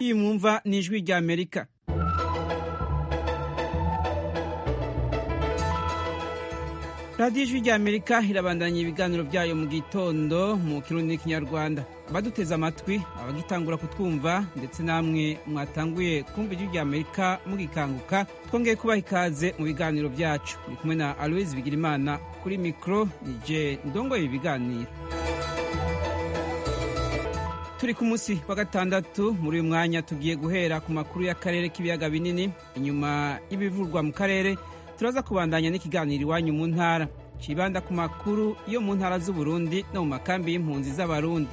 iyi mwumva ni ijwi rya amerika radiyo ijwi rya amerika irabandanya ibiganiro byayo mu gitondo mu kirundi n'ikinyarwanda abaduteze amatwi abagitangura kutwumva ndetse namwe mwatanguye kumva ijwi rya amerika mugikanguka twongeye kubaha ikaze mu biganiro byacu ndi kumwe na aloise bigirimana kuri mikoro nije ndongoye ibi biganiro turi ku munsi wa gatandatu muri uyu mwanya tugiye guhera ku makuru y'akarere k'ibiyaga binini inyuma y'ibivurwa mu karere turaza kubandanya n'ikiganiro iwanyu mu ntara kibanda ku makuru yo mu ntara z'uburundi no mu makambi y'impunzi z'abarundi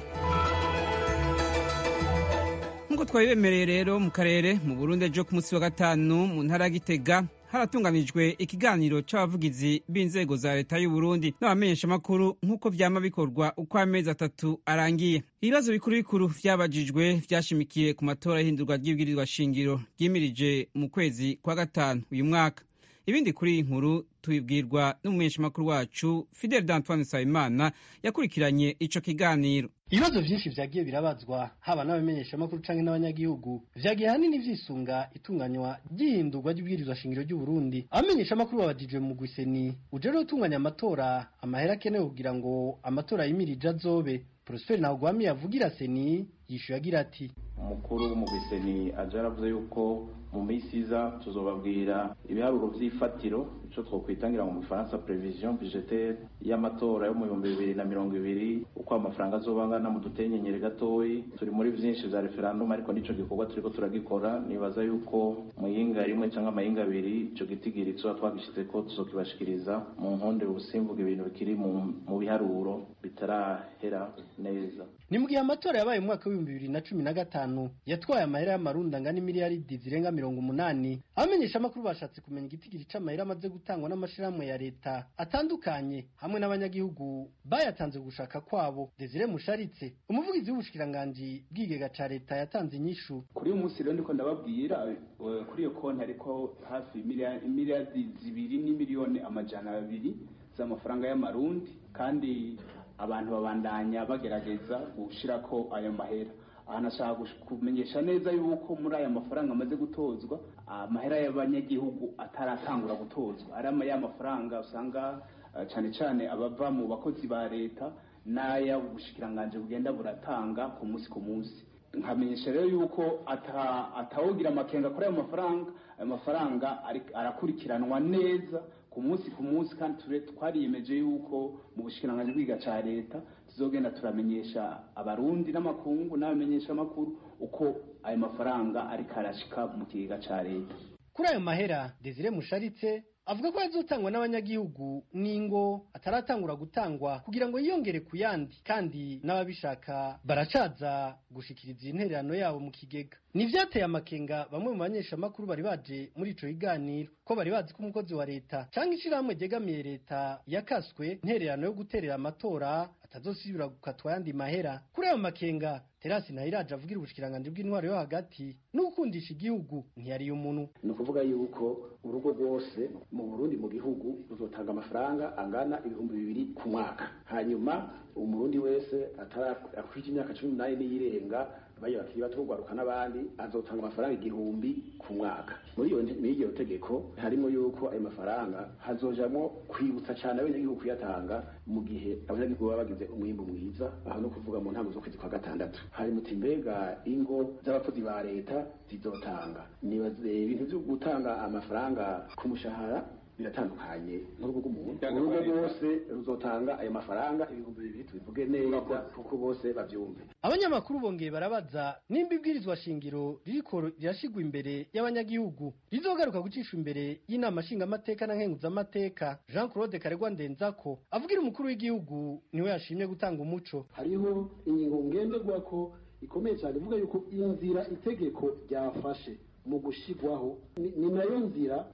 nk'uko twabibemereye rero mu karere mu burundi ejo ku munsi wa gatanu mu ntara ya gitega haratunganijwe ikiganiro c'abavugizi b'inzego za leta y'uburundi n'abamenyeshamakuru nk'uko vyama bikorwa uko amezi atatu arangiye ibibazo bikuru bikuru vyabajijwe vyashimikiye ku matora y'ihindurwa ry'ibwirizwa shingiro ryimirije mu kwezi kwa gatanu uyu mwaka ibindi kuri iyi nkuru tubibwirwa n'umumenyeshamakuru wacu fidel d'antoine nsabimana yakurikiranye ico kiganiro ibibazo vyinshi vyagiye birabazwa haba n'abamenyeshamakuru canke n'abanyagihugu vyagiye hanini vyisunga itunganywa ry'ihindurwa ry'ibwirizwa shingiro ry'uburundi abamenyeshamakuru babajijwe mu gwiseni uje rero utunganya amatora amahera akenewe kugira ngo amatora yimirije azobe prosper ntawugwami yavugira seni yishuye agira ati umukuru w'umugwiseni aje aravuze yuko mu minsi iza tuzobabwira ibiharuro vy'ifatiro ico twokwitangira mu gifaransa prevision budgetaire y'amatora yo mu bihumbi bibiri na mirongo ibiri uko amafaranga azoba angana mu dutenyenyere gatoyi turi muri vyinshi vya referendum ariko nico gikorwa turiko turagikora nibaza yuko mu yinga rimwe canke amayinga abiri ico gitigiri tuba twagishizeko tuzokibashikiriza mu nkonde ubusimvuga ibintu bikiri mu biharuro bitarahera neza ni mu gihe amatora yabaye mu mwaka w'ibihumbi bibiri na cumi na gatanu yatwaye amahera y'amarundi angana imiliyaridi zirenga mirongo umunani abamenyeshamakuru bashatse kumenya igitigiri c'amahera amaze gutangwa n'amashirahamwe ya leta atandukanye hamwe n'abanyagihugu bayatanze gushaka kwabo desire musharitse umuvugizi w'ubushikiranganji bw'igega ca leta yatanze inyishu kuri uyu munsi rero ndiko ndababwira kuri iyo konti hariko hafi imiliyaridi zibiri n'imiliyoni amajana abiri z'amafaranga y'amarundi kandi abantu babandanya bagerageza gushirako ayo mahera aha nashaka kumenyesha neza yuko muri aya mafaranga amaze gutozwa amahera y'abanyagihugu ataratangura gutozwa ari ya mafaranga usanga cyane cyane abava mu bakozi ba leta n'aya ubushikiranganje bugenda buratanga ku munsi ku munsi nkamenyesha rero yuko atawugira amakenga kuri ayo mafaranga ayo mafaranga arakurikiranwa neza ku munsi ku munsi kandi twariyemeje yuko mu bushikiranganje bwiga ca leta tuzogenda turamenyesha abarundi n'amakungu n'abamenyesha amakuru uko ayo mafaranga ariko arashika mu kigega ca leta kuri ayo mahera desire musharitse avuga ko yazotangwa n'abanyagihugu n'ingo ataratangura gutangwa kugira ngo yiyongere ku yandi kandi n'ababishaka baracaza gushikiriza intererano yabo mu kigega nivyateye amakenga bamwe mu banyeshamakuru bari baje muri ico kiganiro ko bari bazi ko umukozi wa leta canke ishirahamwe ryegamiye leta yakaswe intererano yo guterera amatora atazosubira gukatwa yandi mahera kuri ayo makenga terasi ntayiraje avugira ubushikiranganje bw'intwaro yo hagati no gukundisha igihugu ntiyariye umuntu ni ukuvuga yuko urugo rwose mu burundi mu gihugu ruzotanga amafaranga angana ibihumbi bibiri ku mwaka hanyuma umurundi wese akwije imyaka cumi n'umunani n'iyirenga bayo bakiri bato kugwaruka n'abandi azotanga amafaranga igihumbi ku mwaka muri iyo muri iryo tegeko harimo yuko ayo mafaranga hazojamwo kwibutsa cyane abanyagihugu kuyatanga mu gihe abanyagihugu baba bagize umwimbu mwiza aho no kuvuga mu ntango z'ukwezi kwa gatandatu hari muti mbega ingo z'abakozi ba leta zizotanga nibaze ibintu byo gutanga amafaranga ku mushahara biratandukanye n'urugo rw'umuntu urugo rwose ruzotanga ayo mafaranga ibihumbi bibiri tubivuge neza kuko bose bavyumve abanyamakuru bongeye barabaza nimba ibwirizwa shingiro ririko rirashigwa imbere y'abanyagihugu rizogaruka gucishwa imbere y'inama nshingamateka na nkenguzamateka jean claude karegwa ndenzako avugira umukuru w'igihugu niwe yashimye gutanga umuco hariho ingingo ngenderwako ikomeye cyane ivuga yuko inzira itegeko ryafashe mu gushigwaho ni nayo nzira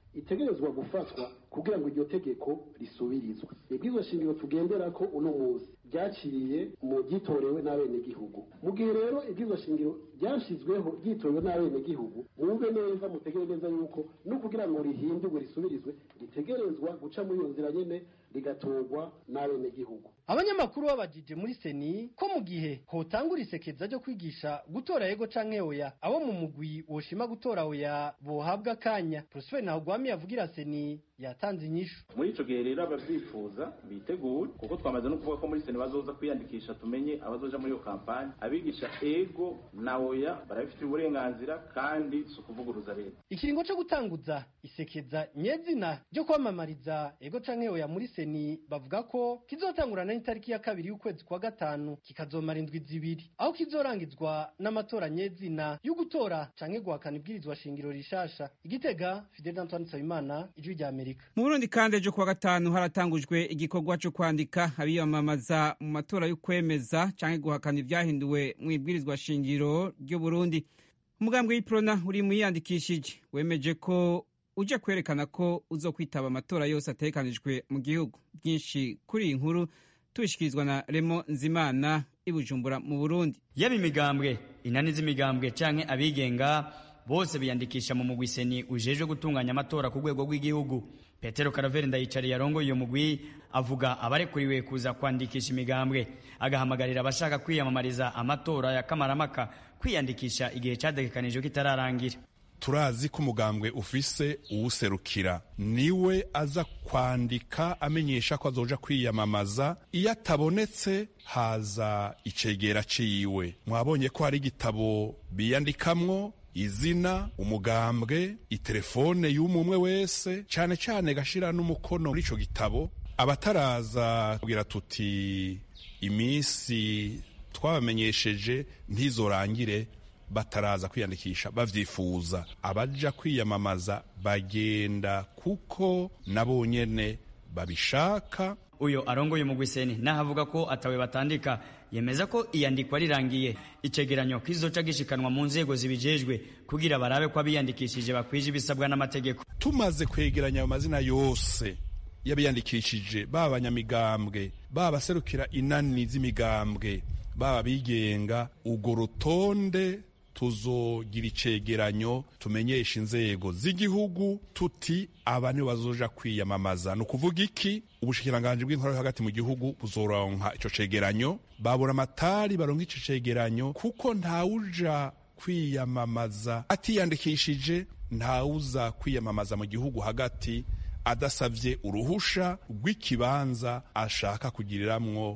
itegerezwa gufatwa kugira ngo iryo tegeko risubirizwe ibwirizwa shingiro tugendera ko uno munsi ryaciye mu ryitorewe n'abenegihugu mu gihe rero ibwirizwa shingiro ryashyizweho ryitorewe n'abenegihugu mwumve neza mutegere neza yuko no kugira ngo rihindurwe risubirizwe ritegerezwa guca muri iyo nzira nyene rigatorwa n'abenegihugu abanyamakuru babajije muri seni ko mu gihe hotangura isekeza ryo kwigisha gutora yego canke oya abo mu mugwi woshima gutora oya bohabwa akanya prosper ntahugwami yavugira seni yatanze inyishu muri ico gihe rero abavyifuza bitegure kuko twamaze no kuvuga ko muri seni bazoza kwiyandikisha tumenye abazoja muri iyo kampani abigisha ego na oya barabifitiye uburenganzira kandi si ukuvuguruza leta ikiringo co gutanguza isekeza nyezina ryo kwamamariza ego canke oya muri seni bavuga ko kizotangurana n'itariki ya kabiri y'ukwezi kwa gatanu kikazomara indwi zibiri aho kizorangizwa n'amatora nyezina yo gutora canke guhakana ibwirizwa shingiro rishasha igitega fidel antoine nsabimana ijwi rya amerika mu burundi kandi ejo kuwa gatanu haratangujwe igikorwa cyo kwandika abiyamamaza mu matora yo kwemeza canke guhakana ibyahinduwe mu ibwirizwa shingiro ry'uburundi umugambwe w'iprona uri muyiyandikishije wemeje ko uje kwerekana ko uzokwitaba amatora yose ategekanijwe mu gihugu byinshi kuri iyi nkuru tubishikirizwa na remo nzimana i bujumbura mu burundi yaba imigambwe inani z'imigambwe canke abigenga bose biyandikisha mu mugwi seni ujejwe gutunganya amatora ku rwego rw'igihugu petero karaveri ndayicariye arongoye iyo mugwi avuga abarekuriwe kuza kwandikisha imigambwe agahamagarira abashaka kwiyamamariza amatora ya kamaramaka kwiyandikisha igihe cyategekanijwe kitararangira turazi ko umugambwe ufise uwuserukira niwe aza kwandika amenyesha ko azoja kwiyamamaza iyo atabonetse haza icegera ciwe mwabonye ko hari igitabo biyandikamwo izina umugambwe itelefone y'umwe wese cane cane gashira n'umukono muri ico gitabo abataraza kugira tuti iminsi twabamenyesheje ntizorangire bataraza kwiyandikisha bavyifuza abaja kwiyamamaza bagenda kuko nabo nyene babishaka uyo arongoye umugwiseni naho avuga ko atawe batandika yemeza ko iyandikwa rirangiye icegeranyo kizoca gishikanwa mu nzego zibijejwe kugira barabe ko abiyandikishije bakwije ibisabwa n'amategeko tumaze kwegeranya ayo mazina yose y'abiyandikishije baba abanyamigambwe baba abaserukira inani z'imigambwe baba abigenga urwo rutonde tuzogira icegeranyo tumenyesha inzego z'igihugu tuti aba nibo bazoja kwiyamamaza ni ukuvuga iki ubushikiranganji bw'intwaro hagati mu gihugu buzoronka ico cegeranyo babura amatari baronka ico cegeranyo kuko ntawuja kwiyamamaza atiyandikishije ntawuza kwiyamamaza mu gihugu hagati adasavye uruhusha rw'ikibanza ashaka kugiriramwo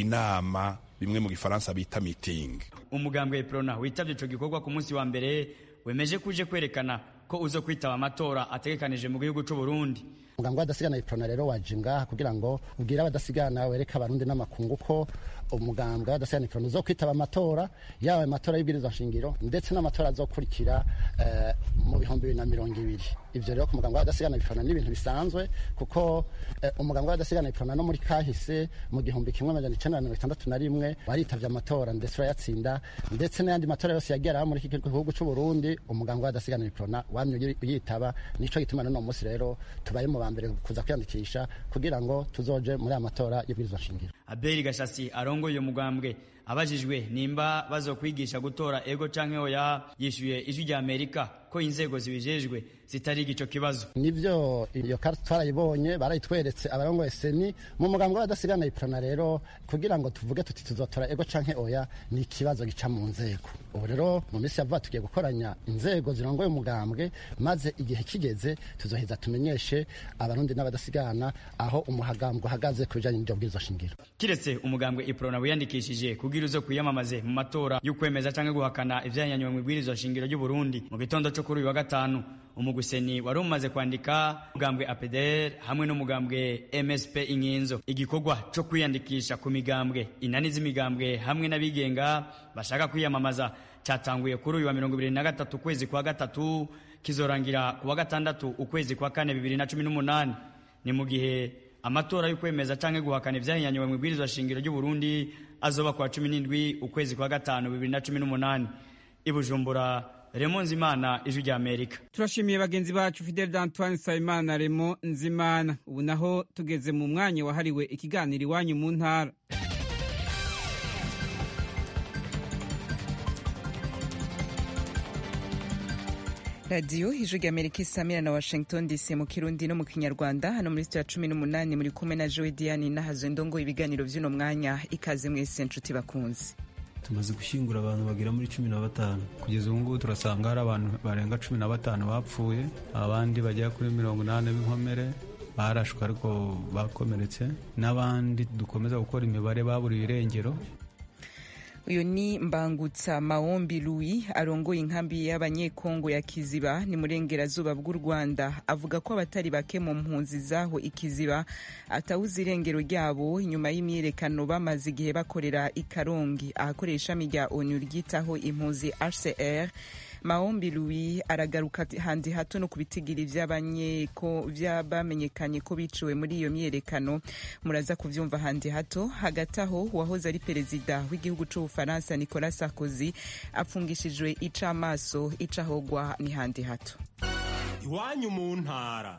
inama bimwe mu gifaransa bita meeting umugambwe prona witavye ico gikorwa ku munsi wa mbere wemeje kuje kwerekana ko uzo kwitaba amatora ategekanije mu gihugu c'u Burundi umugambwe w'adasigana iprona rero waje ngaha kugira ngo ubwire abadasigana wereke abarundi n'amakungu ko umugambwe w'adasigana iprona uzo kwitaba amatora yaba amatora y'ibwirizwa nshingiro ndetse n'amatora azokurikira eh, mu bihumbi bibiri na mirongo ibiri ivyo rero ku mugambwe w'adasigana iprona ni ibintu bisanzwe kuko eh, umugambwe w'adasigana iprona no muri kahise mu gihumbi kimwe amajana icenda na mirongo itandatu na rimwe waritavye amatora ndetse urayatsinda ndetse n'ayandi matora yose yagiye araba muri iki gihugu c'u Burundi umugambwe w'adasigana iprona wamye uyitaba nico gituma n'uno munsi rero tubaye mu ba mbere kuza kwiyandikisha kugira ngo tuzoje muri aya matora y'ibwirizwa shingiro abeli gashasi arongoye umugambwe abajijwe nimba bazokwigisha gutora ego canke oya yishuye ijwi rya amerika ko inzego zibijejwe zitari igico kibazo nivyo iyo karita twarayibonye barayitweretse abarongoye seni mu mugambwe w'adasigana iprona rero kugira ngo tuvuge tuti tuzotora ego canke oya ni ikibazo gica mu nzego ubu rero mu minsi yavuga tugiye gukoranya inzego zirongoye umugambwe maze igihe kigeze tuzoheza tumenyeshe abarundi n'abadasigana aho umuhagambwe uhagaze ku bijanye n'iryo bwirizwa shingiro kiretse umugambwe iprona wiyandikishije kugira uzo kwiyamamaze mu matora y'ukwemeza canke guhakana ivyanyanywe mu ibwirizwa shingiro ry'u Burundi mu gitondo co kuri uyu wa gatanu umuguseni wari umaze kwandika umugambwe APDR hamwe n'umugambwe MSP Inkinzo igikorwa co kwiyandikisha ku migambwe inani z'imigambwe hamwe n'abigenga bashaka kwiyamamaza cyatanguye kuri uyu wa mirongo ibiri na gatatu ukwezi kwa gatatu kizorangira ku wa gatandatu ukwezi kwa kane bibiri na cumi n'umunani ni mu gihe amatora y'ukwemeza canke guhakana ivyahinyanywe mu ibwirizwa shingiro ry'u Burundi azoba kwa cumi n'indwi ukwezi kwa gatanu bibiri na cumi n'umunani i Bujumbura remo nzimana ijwi rya amerika turashimiye bagenzi bacu fidel d'antoine nsabimana remo nzimana ubu naho tugeze mu mwanya wahariwe ikiganiro iwanyu mu ntara radiyo ijwi rya amerika isamira na washington dc mu kirundi no mu kinyarwanda hano muri sitiyo ya cumi n'umunani muri kumwe na joe diane nahazo ndongo ibiganiro by'uno mwanya ikaze mwese nshuti bakunze tumaze gushyingura abantu bagera muri cumi na batanu kugeza ubu ngubu turasanga hari abantu barenga cumi na batanu bapfuye abandi bagera kuri mirongo inani b'inkomere barashwe ariko bakomeretse n'abandi dukomeza gukora imibare baburiwe irengero uyu ni mbangutsa maombi louis arongoye inkambi y'abanyekongo ya kiziba ni murengerazuba bw'u rwanda avuga ko abatari bake mu mpunzi zaho ikiziba atawuze irengero ryabo inyuma y'imyiyerekano bamaze igihe bakorera i karongi ahakorera ishami rya onu ryitaho impunzi hcr maombi louis aragaruka handi hato no ku bitigiri by'abamenyekanye ko biciwe muri iyo myiyerekano muraza kuvyumva handi hato hagati aho uwahoze ari perezida w'igihugu c'ubufaransa nicolas sarkozy apfungishijwe icamaso icahogwa ni handi hato iwanyu mu ntara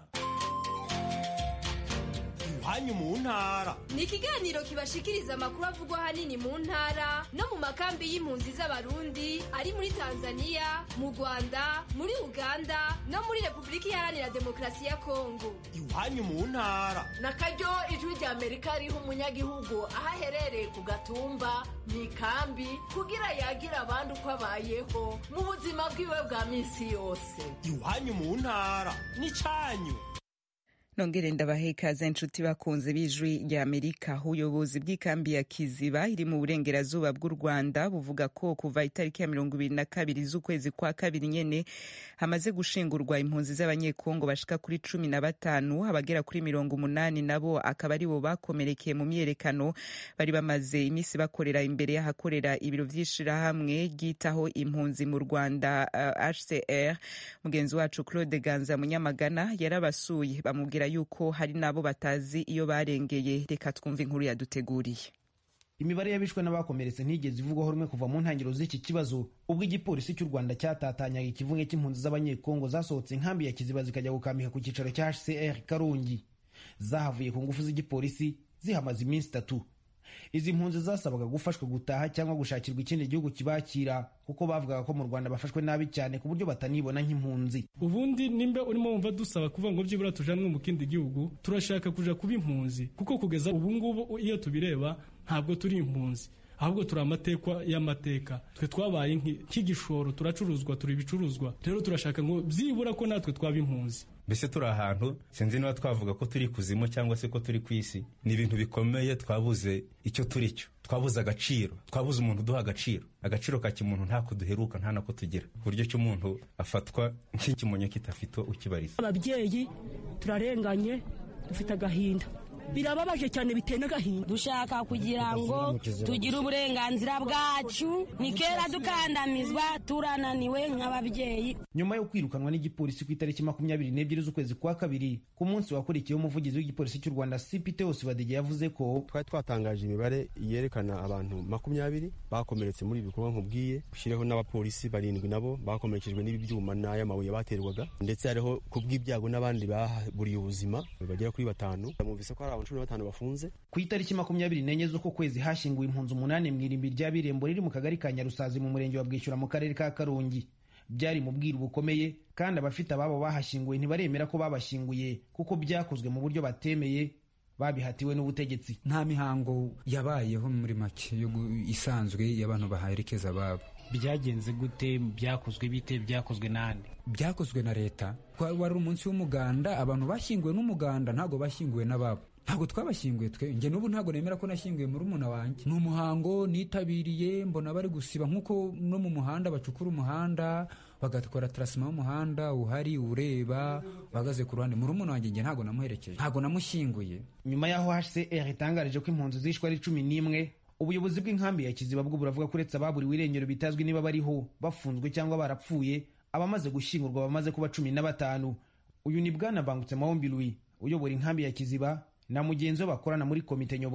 iwanyu mu ntara ni ikiganiro kibashikiriza amakuru avugwa ahanini mu ntara no mu makambi y'impunzi z'abarundi ari muri tanzania mu rwanda muri uganda no muri repubulika iharanira demokarasi ya kongo iwanyu mu ntara na karyo ijwi rya amerika riha umunyagihugu aho aherereye ku gatumba mu ikambi kugira yagire abandi uko abayeho mu buzima bwiwe bwa minsi yose iwanyu mu ntara ni cyanyu nongere ndabahe ikaze inshuti bakunze b'ijwi rya amerika ubuyobozi bw'ikambi ya kiziba iri mu burengerazuba bw'u rwanda buvuga ko kuva itariki ya mirongo ibiri na kabiri z'ukwezi kwa kabiri nyene hamaze gushingurwa impunzi z'abanyekongo bashika kuri cumi na batanu abagera kuri mirongo umunani nabo akaba ari bo bakomerekeye mu myiyerekano bari bamaze iminsi bakorera imbere y'ahakorera ibiro vy'ishirahamwe ryitaho impunzi mu rwanda uh, hcr mugenzi wacu claude ganza munyamagana yarabasuye bamubwira yuko hari n'abo batazi iyo barengeye reka twumve inkuru yaduteguriye imibare y'abishwe n'abakomeretse ntigeze ivugwaho rumwe kuva mu ntangiriro z'iki kibazo ubwo igipolisi cy'u rwanda cyatatanyaga ikivunge cy'impunzi z'abanyekongo zasohotse inkambi ya kiziba zikajya gukambika ku cyicaro cya hcr karongi zahavuye ku ngufu z'igipolisi zihamaze iminsi itatu izi mpunzi zasabaga gufashwa gutaha cyangwa gushakirwa ikindi gihugu kibakira kuko bavugaga ko mu rwanda bafashwe nabi cyane ku buryo batanibona nk'impunzi ubundi nimba urimo wumva dusaba kuvuga ngo byibura tujanwe mu kindi gihugu turashaka kuja kuba impunzi kuko kugeza ubu ngubu iyo tubireba ntabwo turi impunzi ahubwo turi amatekwa y'amateka twe twabaye nk'igishoro turacuruzwa turi ibicuruzwa rero turashaka ngo byibura ko natwe twaba impunzi mbese turi ahantu sinzi niba twavuga ko turi kuzimu cyangwa se ko turi ku isi ni ibintu bikomeye twabuze icyo turi cyo twabuze agaciro twabuze umuntu uduha agaciro agaciro ka kimuntu ntako duheruka nta nako tugira ku buryo cy'umuntu afatwa nk'ikimonyo kitafite ukibariza ababyeyi turarenganye dufite agahinda birababaje cyane biteye n'agahinda dushaka kugira ngo tugire uburenganzira bwacu ni kera dukandamizwa turananiwe nk'ababyeyi nyuma yo kwirukanwa n'igipolisi ku itariki makumyabiri n'ebyiri z'ukwezi kwa kabiri ku munsi wakurikiyeho umuvugizi w'igipolisi cy'u rwanda cpt badege yavuze ko twari twatangaje imibare yerekana abantu makumyabiri bakomeretse muri ibi bikorwa nkubwiye ushyireho n'abapolisi barindwi nabo bakomerekejwe n'ibi byuma n'ay'amabuye baterwaga ndetse hariho ku bw'ibyago n'abandi baburiye ubuzima bagera kuri batanu mwumvise ko hari abantu cumi na batanu bafunze ku itariki makumyabiri n'enye z'uko kwezi hashyinguwe impunzi umunani mu irimbi rya birembo riri mu kagari ka nyarusazi mu murenge wa bwishyura mu karere ka karongi byari mu bwiru bukomeye kandi abafite ababo bahashyinguwe ntibaremera ko babashyinguye kuko byakozwe mu buryo batemeye babihatiwe n'ubutegetsi nta mihango yabayeho muri make yo isanzwe y'abantu baherekeza ababo byagenze gute byakozwe bite byakozwe nande byakozwe na leta wari umunsi w'umuganda abantu bashyinguwe n'umuganda ntabwo bashyinguwe n'ababo ntabwo twabashyinguye twe njye n'ubu ntabwo nemera ko nashyinguye muri umuna wanjye ni umuhango nitabiriye mbona bari gusiba nk'uko no mu muhanda bacukura umuhanda bagakora tarasima y'umuhanda uhari ureba bahagaze ku ruhande muri umuna wanjye njye ntabwo namuherekeje ntabwo namushyinguye nyuma y'aho hcr itangarije ko impunzi zishwe ari cumi n'imwe ubuyobozi bw'inkambi ya kiziba bwo buravuga ko uretse ababuriwe irengero bitazwi niba bariho bafunzwe cyangwa barapfuye abamaze gushyingurwa bamaze kuba cumi na batanu uyu ni bwana bangutse mahombi louis uyobora inkambi ya kiziba na mugenzi we bakorana muri komite nyobozi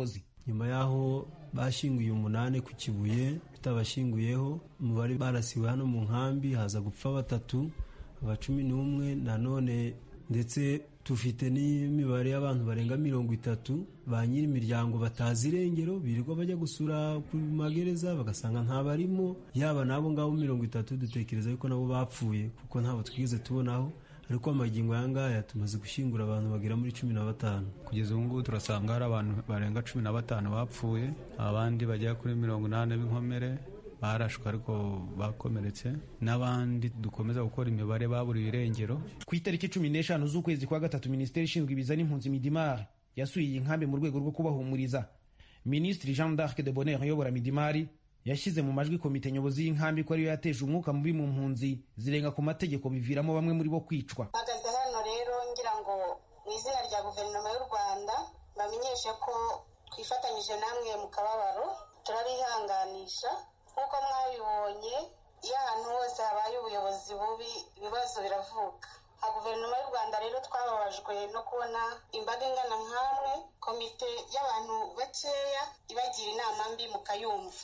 nyuma y'aho bashyinguye umunani ku kibuye tutabashyinguyeho umubare barasiwe hano mu nkambi haza gupfa batatu aba cumi n'umwe nanone ndetse dufite n'imibare y'abantu barenga mirongo itatu ba nyiri imiryango batazi irengero birirwa bajya gusura ku magereza bagasanga ntabarimo yaba n'abo ngabo mirongo itatu dutekereza yuko nabo bapfuye kuko ntabwo twigeze tubonaho ariko amagingo aya ngaya tumaze gushyingura abantu bagera muri cumi na batanu kugeza ubu ngubu turasanga hari abantu barenga cumi na batanu bapfuye abandi bagera kuri mirongo inani b'inkomere barashwe ariko bakomeretse n'abandi dukomeza gukora imibare baburiwe irengero ku itariki cumi n'eshanu z'ukwezi kwa gatatu minisiteri ishinzwe ibiza n'impunzi midimari yasuye iyi nkambi mu rwego rwo kubahumuriza minisitiri jean d'arc de bonheur uyobora midimari yashyize mu majwi komite nyobozi y'inkambi ko ariyo yateje umwuka mubi mu mpunzi zirenga ku mategeko biviramo bamwe muri bo kwicwa mpagaze hano rero ngira ngo mu izina rya guverinoma y'u rwanda bamenyeshe ko twifatanyije namwe mu kababaro turabihanganisha nk'uko mwabibonye iyo ahantu hose habaye ubuyobozi bubi ibibazo biravuka nka guverinoma y'u rwanda rero twababajwe no kubona imbaga ingana nk'amwe komite y'abantu bakeya ibagira inama mbi mukayumva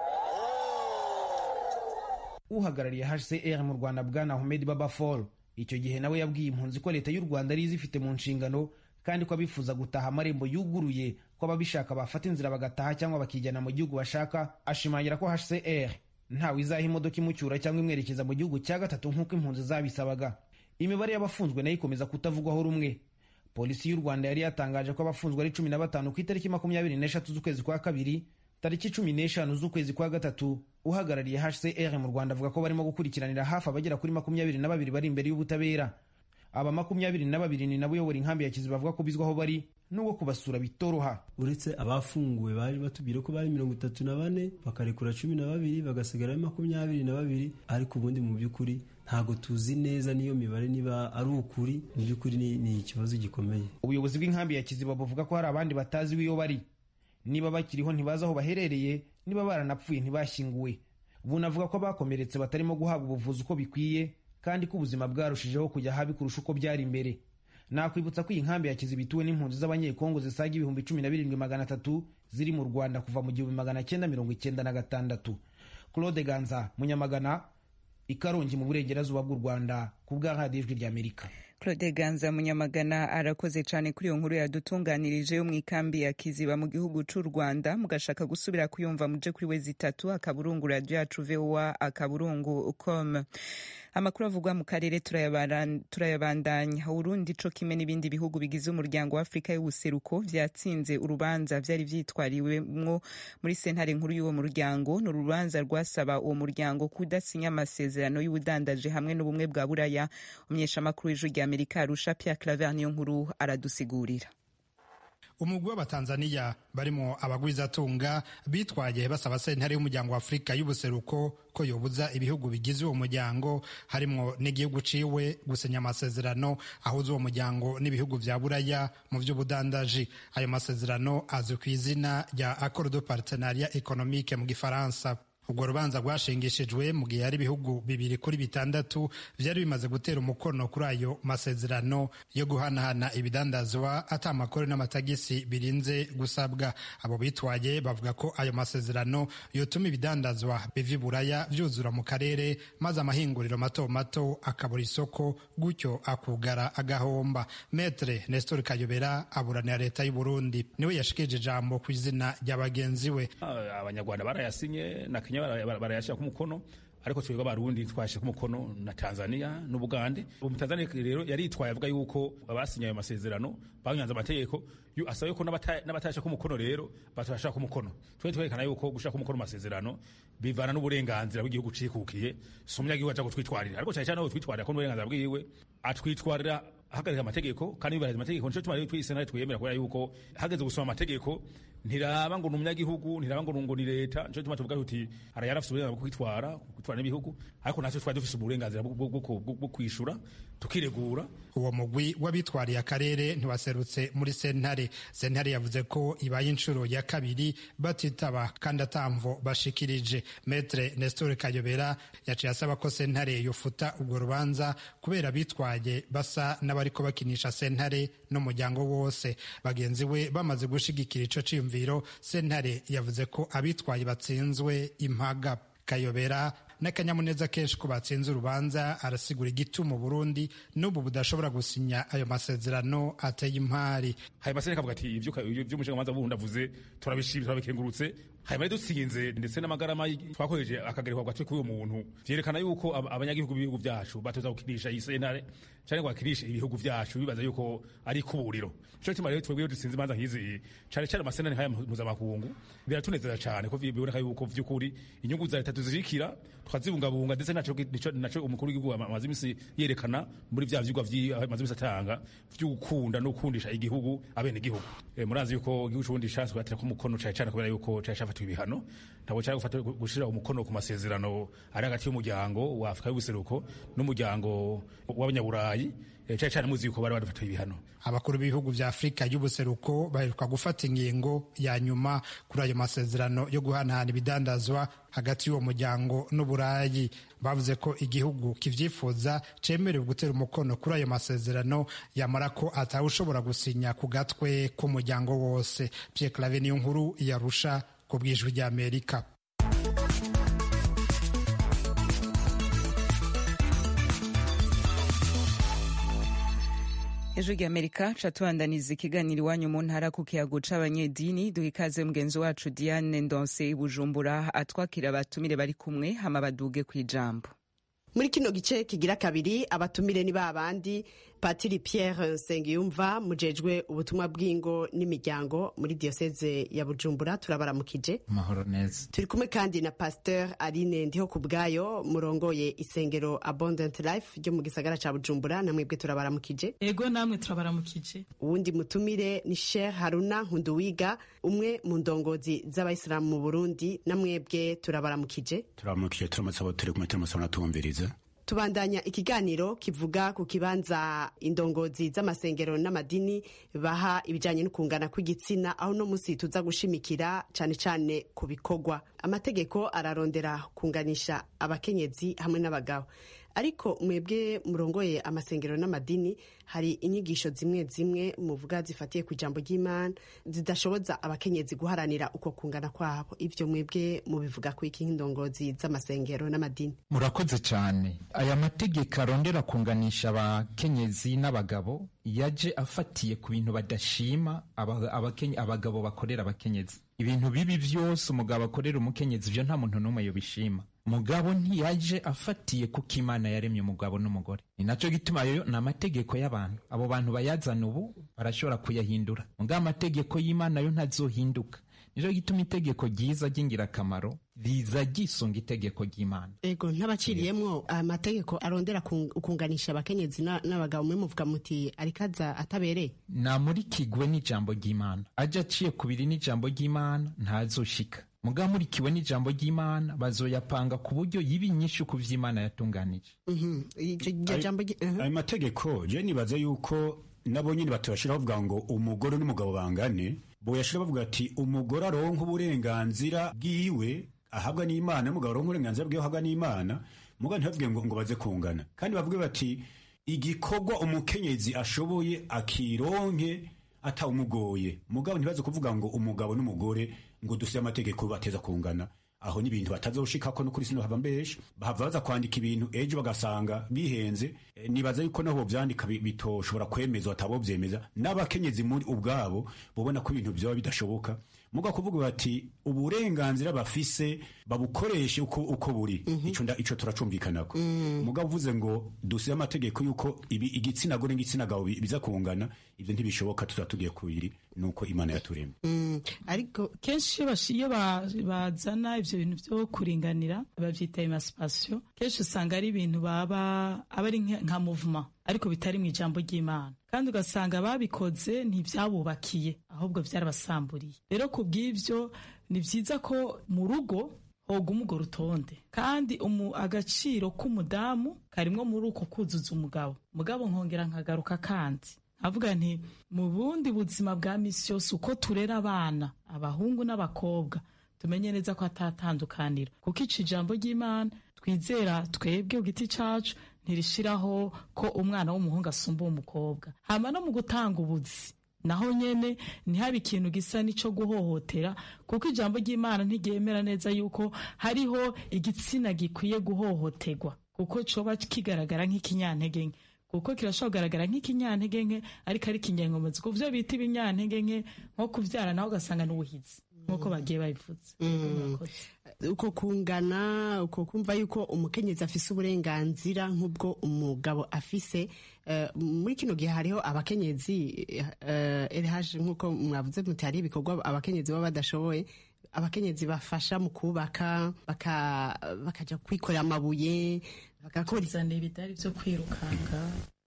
uhagarariye hcr mu rwanda bwana ahmed baba fall icyo gihe nawe yabwiye impunzi ko leta y'u rwanda ari izifite mu nshingano kandi ko abifuza gutaha amarembo yuguruye ko ababishaka bafata inzira bagataha cyangwa bakijyana mu gihugu bashaka ashimangira ko hcr ntawe izaha imodoka imucyura cyangwa imwerekeza mu gihugu cya gatatu nk'uko impunzi zabisabaga imibare y'abafunzwe nayo ikomeza kutavugwaho rumwe polisi y'u rwanda yari yatangaje ko abafunzwe ari cumi na batanu ku itariki makumyabiri n'eshatu z'ukwezi kwa kabiri tariki cumi n'eshanu z'ukwezi kwa gatatu uhagarariye hcr mu rwanda avuga ko barimo gukurikiranira hafi abagera kuri makumyabiri na babiri bari imbere y'ubutabera aba makumyabiri na babiri ni nabo uyobora inkambi ya kiziba bavuga ko bizwaho bari n'ubwo kubasura bitoroha uretse abafunguwe baje batubwira ko bari mirongo itatu na bane bakarekura cumi na babiri bagasigara makumyabiri na babiri ariko ubundi mu by'ukuri ntabwo tuzi neza n'iyo mibare niba ari ukuri mu by'ukuri ni ikibazo gikomeye ubuyobozi bw'inkambi ya kiziba buvuga ko hari abandi batazi iyo bari niba bakiriho ntibazi aho baherereye niba baranapfuye ntibashyinguwe bunavuga ko abakomeretse batarimo guhabwa ubuvuzi uko bikwiye kandi ko ubuzima bwarushijeho kujya habi kurusha uko byari imbere nakwibutsa ko iyi nkambi ya kiziba ituwe n'impunzi z'abanyekongo zisaga ibihumbi cumi na birindwi magana atatu ziri mu rwanda kuva mu gihumbi magana cyenda mirongo icyenda na gatandatu claude ganza munyamagana ikarongi mu burengerazuba bw'u rwanda ku bwa radiyo ijwi ry'amerika claude ganza munyamagana arakoze cyane kuri iyo nkuru yadutunganirije yo mu ikambi ya kiziba mu gihugu cy'u rwanda mugashaka gusubira kuyumva muje kuri we zitatu akaburungu radiyo yacu vowa akaburungu com amakuru avugwa mu karere turayabandanya urundi co kimwe n'ibindi bihugu bigize umuryango wa afurika y'ubuseruko vyatsinze urubanza vyari vyitwariwemwo muri sentare nkuru y'uwo muryango ni urubanza rwasaba uwo muryango kudasinya amasezerano y'ubudandaje hamwe n'ubumwe bwa buraya umunyeshamakuru w'ijwi rya amerika arusha pierre claver niyo nkuru aradusigurira umugwi w'abatanzaniya barimo abagwizatunga bitwaye basaba sentare y'umuryango wa afurika y'ubuseruko ko yobuza ibihugu bigize uwo muryango harimo n'igihugu ciwe gusinya amasezerano ahuza uwo muryango n'ibihugu vya buraya mu vy'ubudandaji ayo masezerano azwi ku izina rya accord de partenariat économique mu gifaransa ubwo rubanza rwashingishijwe mu gihe hari ibihugu bibiri kuri bitandatu vyari bimaze gutera umukono kuri ayo masezerano yo guhanahana ibidandazwa ata amakuru n'amatagisi birinze gusabwa abo bitwaye bavuga ko ayo masezerano yotuma ibidandazwa biva iburaya vyuzura mu karere maze amahinguriro mato mato akabura isoko gutyo akugara agahomba metre nestor kayobera aburanira leta y'u burundi niwe yashikije ijambo ku izina rya bagenzi we abanyarwanda barayasinye na kenya barayashyira ku mukono ariko twebwe abarundi twashyira ku mukono na tanzania n'ubugande ubu tanzania rero yaritwaye avuga yuko abasinye ayo masezerano banyanze amategeko asaba yuko n'abatayashyira ku mukono rero batashyira ku mukono twe twerekana yuko gushyira ku mukono amasezerano bivana n'uburenganzira bw'igihugu cikukiye si umunyagihugu aja gutwitwarira ariko cyane cyane aho twitwarira ko n'uburenganzira bwiwe atwitwarira ahagarika amategeko kandi yubahiriza amategeko nico tuma rero twisena twiyemera kubera yuko hageze gusoma amategeko ntiraba ngo ni umunyagihugu ntiraba ngo ngo ni leta nico tuma tuvuga tuti ara yarafise uburenganzira bwo kwitwara kwitwara n'ibihugu ariko natwe twari dufise uburenganzira bwo kwishura tukiregura uwo mugwi w'abitwariye akarere ntiwaserutse muri sentare sentare yavuze ko ibaye inshuro ya kabiri batitaba kandi atamvo bashikirije metre nestor kayobera yaciye asaba ko sentare yofuta urwo rubanza kubera bitwaye basa n'aba bariko bakinisha sentare n'umuryango wose bagenzi we bamaze gushigikira ico ciyumviro sentare yavuze ko abitwaye batsinzwe impaga kayobera n'akanyamuneza kenshi ko batsinze urubanza arasigura igituma Burundi n'ubu budashobora gusinya ayo masezerano ateye impari hanyuma sentare kavuga ati ivyo umushingamanza wundi avuze turabishimye turabikengurutse hanyuma dutsinze ndetse n'amagarama twakoresheje akagerekwa gatwe k'uyu muntu vyerekana yuko abanyagihugu b'ibihugu vyacu batoza gukinisha iyi sentare canke ngo bakinishe ibihugu vyacu bibaza yuko ari kuburiro nico gituma rero twebwe iyo dutsinze imanza nk'izi cane cane amasentare nk'aya mpuzamakungu biratunezeza cane ko biboneka yuko vy'ukuri inyungu za leta tuzirikira tukazibungabunga ndetse naco umukuru w'igihugu amaze imisi yerekana muri vya vyigwa amaze imisi atanga vy'ugukunda no gukundisha igihugu abene igihugu murazi yuko igihugu c'uburundi canswe baterako umukono cane cane kubera yuko cari cafatwa ibihano ntabwo cari gufata gushira umukono ku masezerano ari hagati y'umuryango wa afurika y'ubuseruko n'umuryango w'abanyaburayi cyane cyane muzi yuko bari badufatiye ibihano abakuru b'ibihugu vya afurika y'ubuseruko baheruka gufata ingingo ya nyuma kuri ayo masezerano yo guhanahana ibidandazwa hagati y'uwo muryango n'uburayi bavuze ko igihugu kivyifuza cemerewe gutera umukono kuri ayo masezerano yamara ko atawushobora gusinya ku gatwe k'umuryango wose pierre clave niyo nkuru yarusha ku bwijwi ry'amerika ejo ry'amerika catubandaniza ikiganiro iwanyu mu ntara ku kiyago c'abanyedini duha ikaze mugenzi wacu diane ndonse i bujumbura atwakira abatumire bari kumwe hama baduge kw'ijambo muri kino gice kigira kabiri abatumire ni babandi patiri pierre nsengiyumva mujejwe ubutumwa bw'ingo n'imiryango muri diyoseze ya bujumbura turabaramukije amahoro neza turi kumwe kandi na pasteur aline ndiho ku bwayo murongoye isengero abundant life ryo mu gisagara ca bujumbura namwebwe turabaramukije ego namwe turabaramukije uwundi mutumire ni sheikh haruna nkunduwiga umwe mu ndongozi z'abayisilamu mu burundi namwebwe turabaramukije turabaramukije turamutse abo turi kumwe turamutse abanatwumviriza tubandanya ikiganiro kivuga ku kibanza indongozi z'amasengero n'amadini baha ibijyanye no kungana kw'igitsina aho uno munsi tuza gushimikira cyane cyane ku bikorwa amategeko ararondera kunganisha abakenyezi hamwe n'abagabo ariko mwebwe murongoye amasengero n'amadini hari inyigisho zimwe zimwe muvuga zifatiye ku ijambo ry'imana zidashoboza abakenyezi guharanira uko kungana kwabo ivyo mwebwe mubivuga ku iki nk'indongozi z'amasengero n'amadini murakoze cyane aya mategeko arondera kunganisha abakenyezi n'abagabo yaje afatiye ku bintu badashima abagabo bakorera abakenyezi ibintu bibi vyose umugabo akorera umukenyezi ivyo nta muntu n'umwe yobishima mugabo ntiyaje afatiye kuko imana yaremye umugabo n'umugore ni nacyo gituma ayo ni amategeko y'abantu abo bantu bayazana ubu barashobora kuyahindura mugabo amategeko y'imana yo ntazohinduka nicyo gituma itegeko ryiza ry'ingirakamaro riza ryisunga itegeko ry'imana ego ntabaciriyemwo amategeko arondera kunganisha abakenyezi n'abagabo mwe muvuga muti ariko aza atabereye namurikigwe n'ijambo ry'imana aje aciye kubiri n'ijambo ry'imana ntazoshika mugabo murikiwe n'ijambo ry'imana bazoyapanga ku buryo yiba inyinshi ku vy'imana yatunganije ayo mategeko je nibaza yuko nabo nyine batubashiraho bavuga ngo umugore n'umugabo bangane boyashira bavuga ati umugore aronka uburenganzira bwiwe ahabwa n'imana n'umugabo aronka uburenganzira bwiwe ahabwa n'imana mugabo ntibavuge ngo ngo baze kungana kandi bavuge bati igikorwa umukenyezi ashoboye akironke atawumugoye mugabo ntibaze kuvuga ngo umugabo n'umugore ngo duse amategeko bateza kungana aho ni ibintu batazoshikako no kuri sino hava mbesha bahava baza kwandika ibintu ejo bagasanga bihenze e, nibaza yuko naho vyandika bitoshobora kwemezwa atabo vyemeza n'abakenyezi muri ubwabo bobona ko ibintu vyoba bidashoboka muga kuvuga bati uburenganzira bafise babukoreshe uko, uko buri mm -hmm. ico nda ico turacumvikanako mm. muga uvuze ngo dusire amategeko yuko ibi igitsina gore n'igitsina gabo biza kungana ivyo ntibishoboka tuzatugiye kubiri nuko imana yaturemye mm. ariko kenshi iyo bazana ivyo bintu vyo kuringanira bavyita emancipation kenshi usanga ari ibintu baba aba ari nka movement ariko bitari mu ijambo ry'imana kandi ugasanga babikoze ntibyabubakiye ahubwo byarabasamburiye rero ku bw'ibyo ni byiza ko mu rugo hoguma urwo rutonde kandi agaciro k'umudamu karimwo muri uko kuzuza umugabo mugabo nkongera nkagaruka kandi avuga nti mu bundi buzima bwa misi yose uko turera abana abahungu n'abakobwa tumenye neza ko atatandukanira kuko ico ijambo ry'imana twizera twebwe ku giti cacu ntirishiraho ko umwana w'umuhungu asumba uw'umukobwa hama no mu gutanga ubuzi naho nyene ntihabe ikintu gisa n'ico guhohotera kuko ijambo ry'imana ntiryemera neza yuko hariho igitsina gikwiye guhohoterwa kuko coba kigaragara nk'ikinyantege nke kuko kirashobora kugaragara nk'ikinyantege nke ariko ari ikinyankomezi ku vyo bita ibinyantege nke nko kuvyara naho ugasanga n'ubuhizi nk'uko bagiye babivuze uko kungana uko kumva yuko umukenyezi afise uburenganzira nk'ubwo umugabo afise eh, muri kino gihe hariho abakenyezi eh, LH nk'uko mwavuze muti hari ibikorwa abakenyezi baba badashoboye abakenyezi bafasha mu kubaka baka- bakaja kwikorera amabuye bagakora kuzana ibidari vyo kwirukanga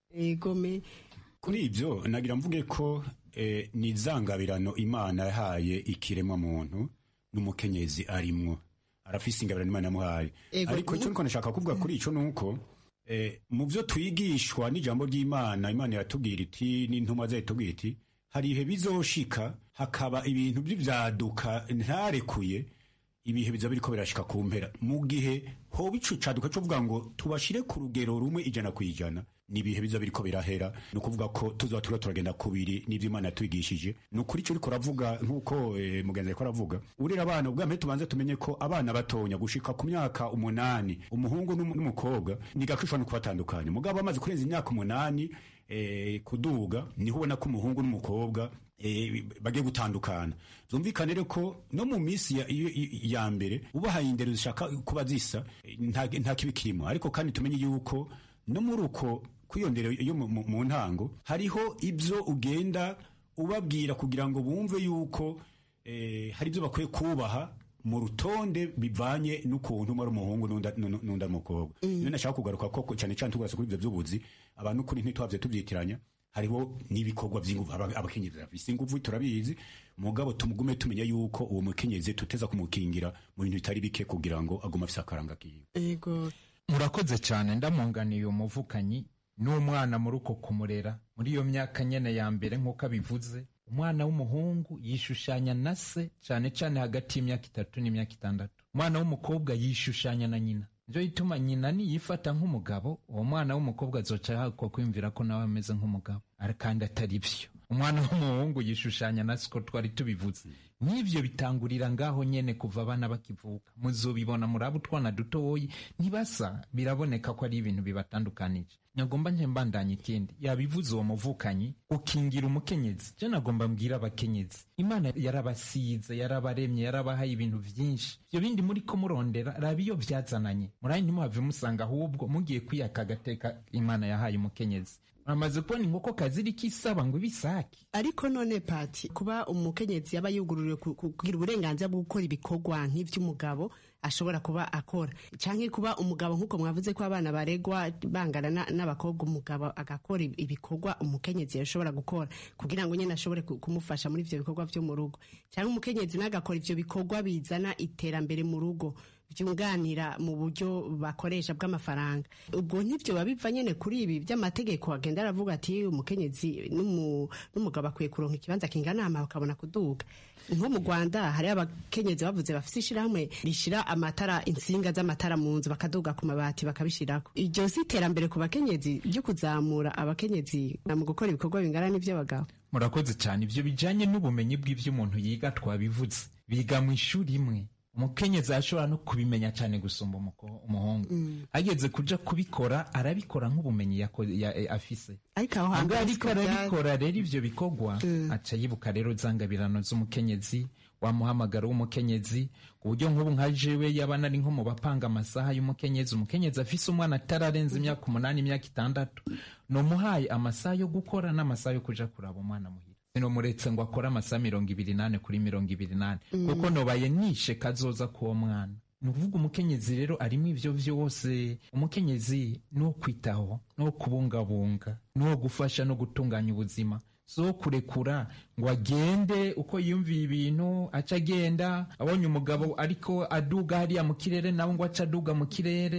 egome kuri ibyo nagira mvuge ko eh, ni izangabirano imana yahaye ikiremwa muntu n'umukenyezi arimwo arafise ingabirano imana yamuhaye Ego, ariko ubu- icyo niko nashaka kuvuga kuri ico nuko eh, mu byo twigishwa n'ijambo ry'imana imana iratubwira iti n'intumwa zayo itubwira iti hari ibihe bizoshika hakaba ibintu by'ivyaduka ntarekuye ibihe biza biriko birashika ku mpera mu gihe hoba ico caduka co kuvuga ngo tubashire ku rugero rumwe ijana ku ijana ni ibihe biza biriko birahera ni ukuvuga ko tuzoba turiko turagenda kubiri n'ivyo imana yatwigishije ni ukuri ico uriko uravuga nk'uko eh, mugenzi ariko aravuga urera abana ubwa mbere tubanze tumenye ko abana batonya gushika ku myaka umunani umuhungu n'umu- n'umukobwa ni gake ushobora no kubatandukanya mugabo bamaze kurenza imyaka umunani eh, kuduga niho ubona ko umuhungu n'umukobwa eh, bagiye gutandukana zumvikane rero ko no mu minsi ya, ya, ya mbere ubahaye indero zishaka kuba zisa eh, nta, nta kibi kirimo ariko kandi tumenye yuko no muri uko kwiyondera yo mu- mu mu ntango hariho ibyo ugenda ubabwira kugira ngo bumve yuko eh, hari ibyo bakwiye kubaha mu rutonde bivanye n'ukuntu umwe ari umuhungu n'undi n'undi- n'undi ari umukobwa niyo nashaka kugaruka ko cyane cyane tugarutse kuri ibyo by'ubuzi abantu kuri ntitwabye tubyitiranya hariho n'ibikorwa by'inguvu aba- abakenyezi bafise inguvu turabizi mugabo tumugume tumenya yuko uwo mukenyezi tuteza kumukingira mu bintu bitari bike kugira ngo agume afise akaranga kiwe ego murakoze cyane ndamunganiye umuvukanyi n'umwana muri uko kumurera muri iyo myaka nyene ya mbere nk'uko abivuze umwana w'umuhungu yishushanya na se cyane cyane hagati y'imyaka itatu n'imyaka itandatu umwana w'umukobwa yishushanya na nyina nivyo bituma nyina niyifata nk'umugabo uwo mwana w'umukobwa azoca hakwa kwiyumvira ko nawe ameze nk'umugabo Ari- kandi atari vyo umwana w'umuhungu yishushanya na siko twari tubivuze n'ivyo bitangurira ngaho nyene kuva abana bakivuka muzobibona muri abo utwana dutoyi ntibasa biraboneka ko ari ibintu bibatandukanije nagomba nje mbandanya ikindi yabivuze uwo muvukanyi ukingira umukenyezi je nagomba mbwira abakenyezi imana yarabasize yarabaremye yarabahaye ibintu vyinshi ivyo bindi muri ko murondera raba iyo vyazananye murayi ntimuhave musanga ahubwo mugiye kwiyaka agateka imana yahaye umukenyezi muramaze kubona inkoko kaziriko isaba ngo ibisake ariko none pati kuba umukenyezi yaba yugururiwe ku- ku- kugira uburenganzira bwo gukora ibikorwa nk'ivy'umugabo ashobora kuba akora canke kuba umugabo nk'uko mwavuze ko abana baregwa bangana na- n'abakobwa umugabo agakora ib- ibikorwa umukenyezi yashobora gukora kugira ngo nyene ashobore ku- kumufasha muri ivyo bikorwa vyo mu rugo canke umukenyezi nagakora ivyo bikorwa bizana iterambere mu rugo byunganira mu buryo bakoresha bw'amafaranga ubwo ntibyo biva nyene kuri ibi by'amategeko agenda aravuga ati umukenyezi n'umu- n'umugabo akwiye kuronka ikibanza kingana hama bakabona kuduga nko mu rwanda hari abakenyezi bavuze bafise ishirahamwe rishira amatara insinga z'amatara mu nzu bakaduga ku mabati bakabishirako iryo si iterambere ku bakenyezi ryo kuzamura abakenyezi na mu gukora ibikorwa bingana n'ivy'abagabo murakoze cyane ibyo bijyanye n'ubumenyi bw'ibyo umuntu yiga twabivuze biga mu ishuri imwe umukenyezi ashobora no kubimenya cyane gusumba umuko- umuhungu ageze kuja kubikora arabikora nk'ubumenyi yako- ya- eh, afise ariko aho Ubwo hambere ariko siko vyari. arabikora rero ivyo bikorwa aca yibuka rero zangabirano z'umukenyezi wamuhamagaro w'umukenyezi ku buryo nk'ubu nka jewe yaba nari nko mu bapanga amasaha y'umukenyezi umukenyezi afise umwana atararenza imyaka umunani imyaka itandatu nomuhaye amasaha yo gukora n'amasaha yo kuja kuraba umwana muhira sinomuretse ngo akore amasaha mirongo ibiri nane kuri mirongo ibiri nane Mm. kuko nobaye nishe kazoza k'uwo mwana ni ukuvuga umukenyezi rero arimo ivyo vyose umukenyezi ni uwo kwitaho ni uwo kubungabunga ni uwo gufasha no gutunganya ubuzima so kurekura ngo agende uko yiyumviye ibintu aca agenda abonye umugabo ariko aduga hariya mu kirere nawe ngo aca aduga mu kirere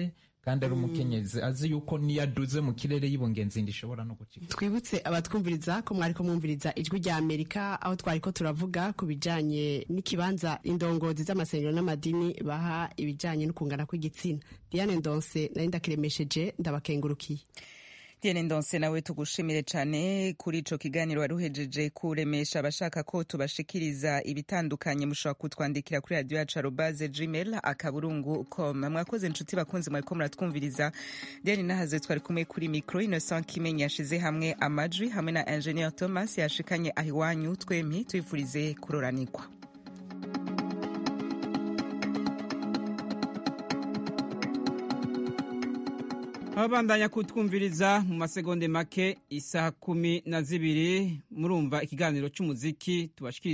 kandi ari umukenyezi azi yuko niyo aduze mu kirere y'ibungenzi ndishobora no gucika twibutse abatwumviriza ko mwari ko mwumviriza ijwi rya amerika aho twari ko turavuga ku bijanye n'ikibanza indongozi z'amasengero n'amadini baha ibijanye no kungana kw'igitsina diane ndonse nari ndakiremesheje ndabakengurukiye Diane Ndonse nawe tugushimire cyane kuri ico kiganiro waruhejeje kuremesha abashaka ko tubashikiriza ibitandukanye mushobora kutwandikira kuri radio yacu arobaze gmail akaburungu com mwakoze inshuti bakunzi mwariko muratwumviriza Diane nahaze twari kumwe kuri micro Innocent Kimenyi yashize hamwe amajwi hamwe na Engineer Thomas yashikanye ahiwanyu twempi twifurize kuroranikwa ababandanya kutwumviriza mu masegonde make isaha kumi na zibiri murumva ikiganiro cy'umuziki tubashikiriza